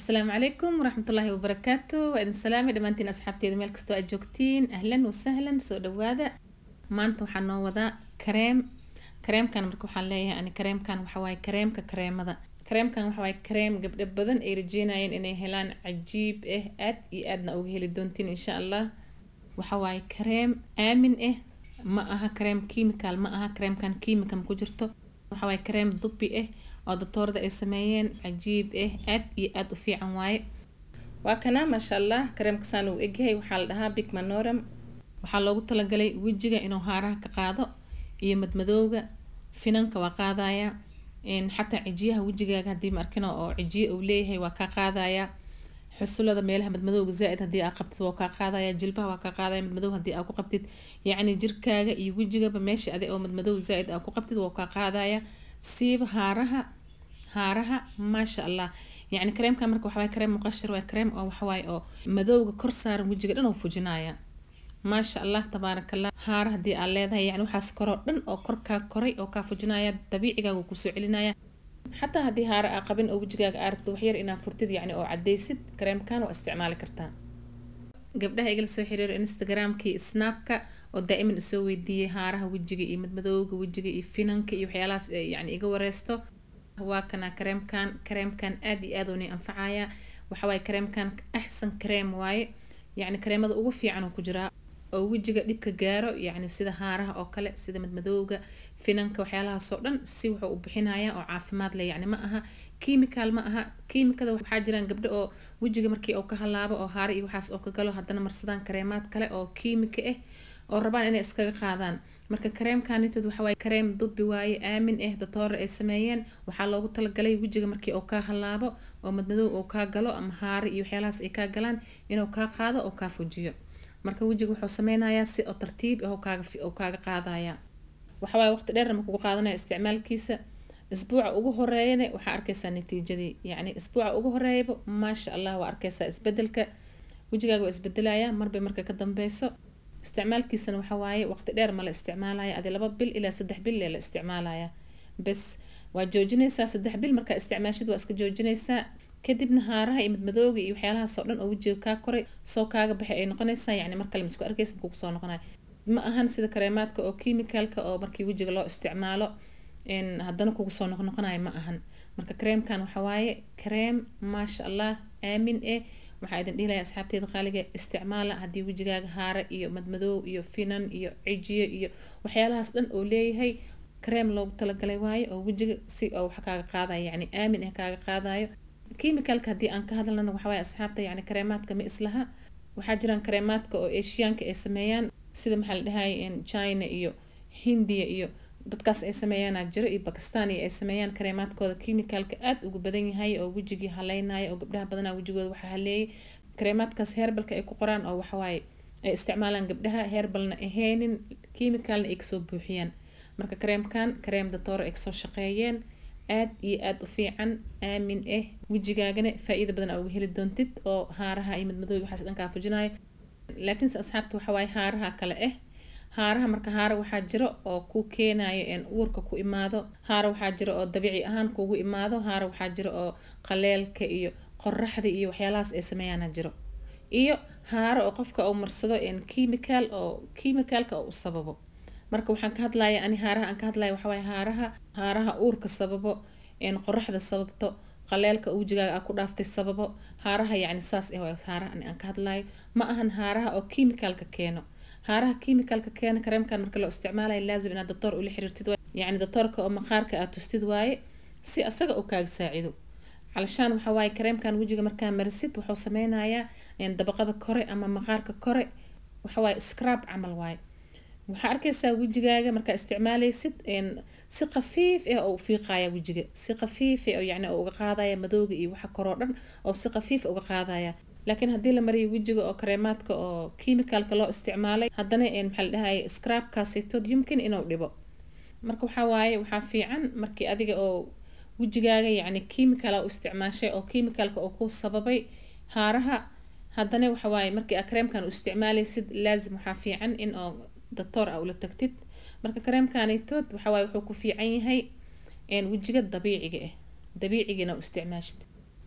asalaamu calaykum waraxmatullaahi wabarakaatu waa idin salaamay dhammaantiin asxaabteeda meel kastoo aad joogtiin ahlan wasahlan soo dhawaada maanta waxaa noo wadaa kareem kareemkan marka waxaan leeyahay ani kareemkan waxawaaye kareemka kareemada kareemkan waxawaaye kareem gabdho badan ay rajeynayeen inay helaan cajiib ah aad iyo aadna uga heli doontiin insha allah waxawaaye kareem aamin ah ma aha kareem kiimikaal ma aha kareemkan kiimika ma ku jirto waxawaaye kareem dubi ah oo doctoorada ay sameeyeen cajiib ah aad iyo aad u fiican waaye waa kana maasha allah kareemkasaan uu egyahay waxaa la dhahaa big manoram waxaa loogu talagalay wejiga inuu haaraha ka qaado iyo madmadowga finanka waa qaadaya xataa cijiyaha wejigaaga haddii ma arkino oo cijiye uu leeyahay waa kaa qaadaya xusulada meelaha madmadowga zaa-id haddii aa qabtid waa kaa qaadaya jilbaha waa kaa qaadaya madmadow haddii aa ku qabtid yacni jirkaaga iyo wejigaba meesha adi oo madmadow zaa-id aa ku qabtid waa kaa qaadaya siiba haaraha haaraha maasha allah yacni kareemka marka waxawaaye kareem muqashir waa kareem oo waxawaaye oo madowga kor saaran wejiga dhan oo fujinaya maasha allah tabaaraka allah haara haddii aad leedahay yani waxaas koroo dhan oo korkaa koray oo kaa fujinaya dabiicigaaga kusoo celinaya xataa haddii haara aa qabin oo wejigaaga aa rabto waxyar inaa furtid yani oo cadaysid kareemkan waa isticmaali kartaa gabdhaha igala soo xiriiro instagramkii snapka oo daa'iman isoo weydiiyey haaraha wejiga iyo madmadowga wejiga iyo finanka iyo waxyaalahaas yani iga wareysto waa kana kareemkan kareemkan aad iyo aad uuni anfacaya waxawaaye kareemkan axsan kareem waaye yacni kareemada ugu fiican uu ku jiraa oo wejiga dhibka gaaro yacni sida haaraha oo kale sida madmadowga finanka waxyaalahaasoo dhan si wuxuu u bixinaya oo caafimaad leh yacni ma aha kiimikaal ma aha kiimikada waxaa jiraan gabdho oo wejiga markii uu ka halaabo oo haare iyo waxaas oo ka galo haddana marsadaan kareemaad kale oo kiimika ah oo rabaan inay iskaga qaadaan marka kareemkanitood waxawaaye kareem dubi waaye aamin ah doctoora ay sameeyeen waxaa loogu talagalay wejiga markii uu kaa halaabo oo madmadow uu kaa galo ama haare iyo waxyaalahaas ay kaa galaan inuu kaa qaado oo kaa fujiyo marka wejiga wuxuu sameynayaa si oo tartiib ah kaaga oo kaaga qaadaya waxawaaye waqti dheer ma kugu qaadanaya isticmaalkiisa isbuuca ugu horeeyana waxaa arkaysaa natiijadii yacni isbuuca ugu horeeyaba maasha allah waa arkaysaa isbedelka wejigaaga waa isbedelaya marba marka ka dambeyso isticmaalkiisana waxa waaye waqti dheer ma la isticmaalaya adi laba bil ilaa saddex bil ee la isticmaalaya bes waa joojinaysaa saddex bil markaa isticmaashid waa iska joojinaysaa kadibna haaraha iyo madmadooga iyo waxyaalahaas oo dhan oo wejiga kaa koray soo kaaga baxay ay noqonaysaa yacni mar kale ma isku arkaysa ma kugu soo noqonaya ma ahan sida kareemaadka oo kiimikaalka oo markii wejiga loo isticmaalo haddana kugu soo noqnoqonayo ma ahan marka kareemkan waxa waaye kareem maasha allah aamin eh waxaa idin dhihi lahaa asxaabteeda qaaliga isticmaala haddii wejigaaga haare iyo madmadoow iyo finan iyo cijiyo iyo waxyaalahaas dhan oo leeyahay kareem loogu talagalay waayo oo wejiga si oo wax kaaga qaadayo yacni aamin ah kaaga qaadayo kiimikalka haddii aan ka hadlana waxawaaye asxaabta yacni kareemaadka ma islaha waxaa jiraan kareemaadka oo eshiyaanka ay sameeyaan sida maxaa la dhahay china iyo hindiya iyo dadkaas ay sameeyaana jiro iyo bakistan iyo ay sameeyaan kareemaadkooda kiimikalka aada ugu badan yahay oo wejigii haleynaya oo gabdhaha badanaa wejigooda waxaa haleeyay kareemaadkaas heerbalka ay ku qoraan oo waxawaaye ay isticmaalaan gabdhaha heerbalna ahaynin kiimikalna ay kasoo buuxiyaan marka kareemkan kareem datooro ay kasoo shaqeeyeen aad iyo aada u fiican aamin ah wejigaagana faa-iida badan aa uga heli doontid oo haaraha iyo madmadooga waxaas dhankaa fujinayo laakiinse asxaabta waxawaaye haaraha kale ah haaraha marka haara waxaa jiro oo ku keenayo uurka ku imaado haara waxaa jiro oo dabiici ahaan kugu imaado haara waxaa jiro oo qaleelka iyo qoraxda iyo waxyaalahaas ay sameeyaana jiro iyo haaro oo qofka uu marsado kiimikaal oo kiimikaalka oo u sababo marka waxaan ka hadlaya ani haaraha aan ka hadlaya waxawaaye haaraha haaraha uurka sababo qoraxda sababto qaleelka wejigaaga aa ku dhaaftay sababo haaraha yacni saas ah haaraha ani aan ka hadlayo ma ahan haaraha oo kiimikaalka keeno haaraha kiimikalka keena kareemkan marka loo isticmaalayo laazim inaad doctoor ula xiriirtid yacni doctoorka oo maqaarka aad tustid waaye si asaga uu kaaga saacido calashaan waxa waaye kareemkan wejiga markaa marisid wuxuu sameynayaa dabaqada kore ama maqaarka kore waxawaaye scrab camal waaye waxaa arkaysaa wejigaaga markaa isticmaaleysid si khafiif ah oo u fiiqaya wejiga si khafiif ah oo yacni oo uga qaadaya madooga iyo waxa koroo dhan oo si khafiif uga qaadaya laakiin haddii la mariyo wejiga oo kareemaadka oo kiimikalka loo isticmaalay haddana maxaa la dhahay scrabkaasitood yumkin inuu dhibo marka waxaa waaye waxaa fiican markii adiga oo wejigaaga yacni kiimikala u isticmaashay oo kiimikalka oo ku sababay haaraha haddana waxa waaye markii aa kareemkan u isticmaalaysid laazim waxaa fiican in oo doctoor a ula tagtid marka kareemkanitood waxa waaye wuxuu ku fiican yahay wejiga dabiiciga ah dabiicigina u isticmaashid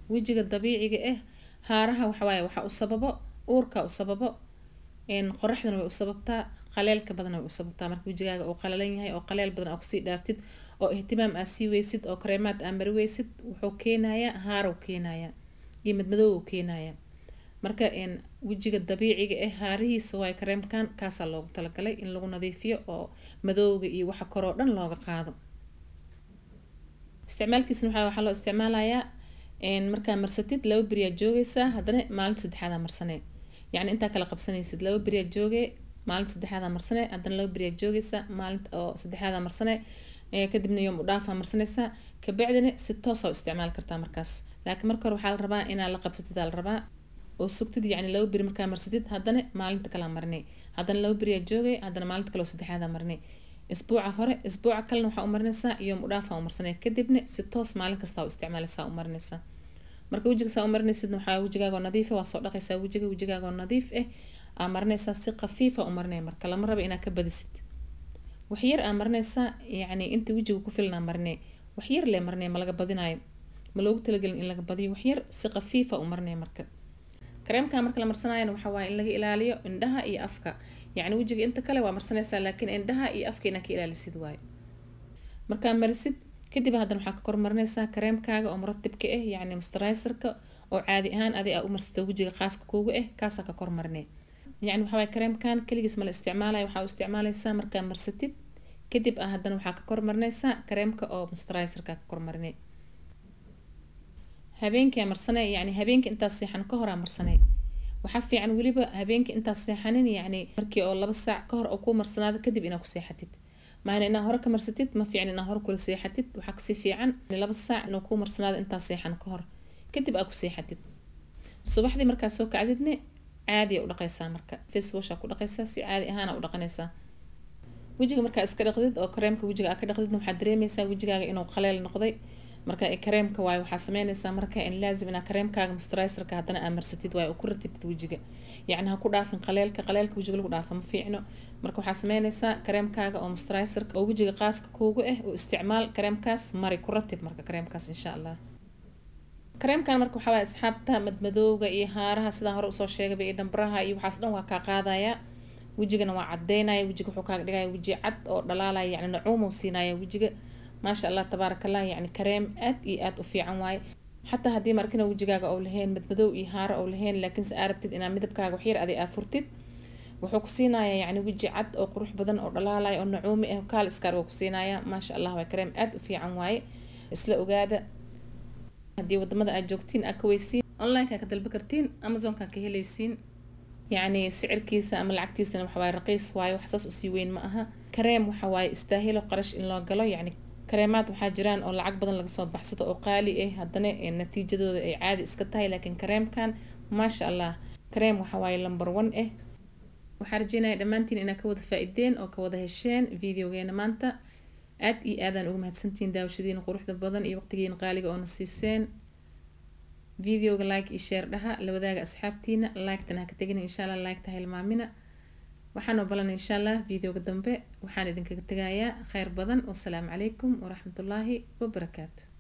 wejiga dabiiciga ah haaraha waxawaaye waxa u sababo uurka u sababo qoraxdana way u sababtaa qaleelka badan way u sababtaa marka wejigaaga uu qalalan yahay oo qaleel badan aa kusii dhaaftid oo ihtimaam aa sii weysid oo kareemaad aa mari weysid wuxuu keenayaa haarow keenayaa iyo madmadoow keenayaa marka wejiga dabiiciga ah haarihiisa waay kareemkan kaasaa loogu talagalay in lagu nadiifiyo oo madowga iyo waxa koroo dhan looga qaado isticmaalkiisna waxaa waxaa loo isticmaalayaa markaa marsatid laba beriyaa joogeysaa haddana maalinta saddexaadaa marsanee yacni intaa kala qabsanaysid laba beriyaa joogee maalinta saddexaadaa marsanee haddana laba beriyaa joogeysaa maalinta oo saddexaadaa marsanee kadibna yoom u dhaafaa marsanaysaa kabacdina si toosa u isticmaali kartaa markaas laakiin marka hore waxaa la rabaa inaa la qabsatid aa la rabaa oo sugtid yacni laba beri markaa marsatid haddana maalinta kalaa marinay haddana laba beriyaa joogay haddana maalinta kale oo saddexaadaa marinay isbuuca hore isbuuca kalena waxaa u marinaysaa yoom u dhaafaa u marsanay kadibna si toos maalin kastaa u isticmaalaysaa u marinaysaa marka wejiga saa u marinaysid waxaa wejigaagoo nadiif ah waa soo dhaqaysaa wejiga wejigaagoo nadiif ah aa marinaysaa si khafiifa u marinaya marka lama raba inaa ka badisid waxyar aa marinaysaa yacni inta wejiga ku filan aa marinay waxyar lee marinaya ma laga badinayo ma loogu talagelin in laga badiyo waxyar si khafiifa u marinaya marka kareemka marka la marsanayana waxaa waaye in laga ilaaliyo indhaha iyo afka yacni wejiga inta kale waa marsanaysaa laakiin indhaha iyo afka inaa ka ilaalisid waayo markaa marisid kadib haddana waxaa ka kormarinaysaa kareemkaaga oo muratibka ah yacni mustariserka oo caadi ahaan adi aa u marsata wejiga qaaska kuuga ah kaasaa ka kormarinay yacni waxaa waaye kareemkan keligiis ma la isticmaalayo waxaa u isticmaalaysaa markaa marsatid kadib ah haddana waxaa ka kormarinaysaa kareemka oo mustariserka ka kormarinay habeenkii marsanay yacni habeenkii intaas seexan ka hor aa marsanay waxaa fiican weliba habeenkii intaas seexanin yacni markii oo laba saac ka hor oo kuu marsanaado kadib inaa ku seexatid maana inaa hore ka marsatid ma fiican inaa hore kula seexatid waxaa kasii fiican laba saac inuu kuu marsanaado intaas seexan ka hor kadib aa ku seexatid subaxdii markaa soo kacdidne caadiya u dhaqaysaa marka facewasha ku dhaqaysaa si caadi ahaana u dhaqanaysaa wejiga markaa iska dhaqdid oo kareemka wejiga aa ka dhaqdidna waxaad dareemeysaa wejigaaga inuu qaleel noqday marka kareemka waayo waxaa sameynaysaa marka in laazim inaa kareemkaaga mustariserka haddana aa marsatid waayo oo ku ratibtid wejiga yacni ha ku dhaafin qaleelka qaleelka wejiga lagu dhaafa ma fiicno marka waxaa sameynaysaa kareemkaaga oo mustariserka oo wejiga qaaska kuugu ah oo isticmaal kareemkaas mari ku ratib marka kareemkaas insha allah kareemkan marka waxaa waaya asxaabta madmadowga iyo haaraha sidaan hore usoo sheegaba iyo dhambaraha iyo waxaas dhan waa kaa qaadaya wejigana waa cadeynaya wejiga wuxuu kaaga dhigaya weji cad oo dhalaalaya yacni nacuumuu siinaya wejiga maasha allah tabaaraka allah yacni kareem aad iyo aad u fiican waaye xataa haddii markina wejigaaga ou lahayn madmadow iyo haaro ou lahayn laakiinse aa rabtid inaad midabkaaga waxyar adi aa furtid wuxuu ku siinaya yacni weji cad oo qurux badan oo dhalaalaya oo nacuumi ah kaal iskaar waa ku siinaya maasha allah waa kareem aad u fiican waaye isla ogaada haddii wadamada aad joogtiin aa ka weysiin onlineka ka dalba kartiin amazonka ka helaysiin yacni sicirkiisa ama lacagtiisana waxawaaye raqiis waaye wax saas usii weyn ma aha kareem waxawaaye istaahilo qarash in loo galo yacni kareemaad waxaa jiraan oo lacag badan laga soo baxsado oo qaali ah haddana natiijadooda ay caadi iska tahay laakiin kareemkan maasha allah kareem waxawaaye number one ah waxaa rajeynaya dhammaantiin inaa ka wada faa-ideen oo ka wada hesheen videogeena maanta aad iyo aadaan uga mahadsantihiin daawashadiina quruxda badan iyo waqtigiina qaaliga oona siiseen videoga like iyo share dhaha la wadaaga asxaabtiina like-tana ha ka tegina insha allah like-ta hilmaamina waxaan obalan insha allah videoga dambe waxaan idinkaga tegayaa kheyr badan wasalaamu calaykum waraxmatullaahi wabarakaatu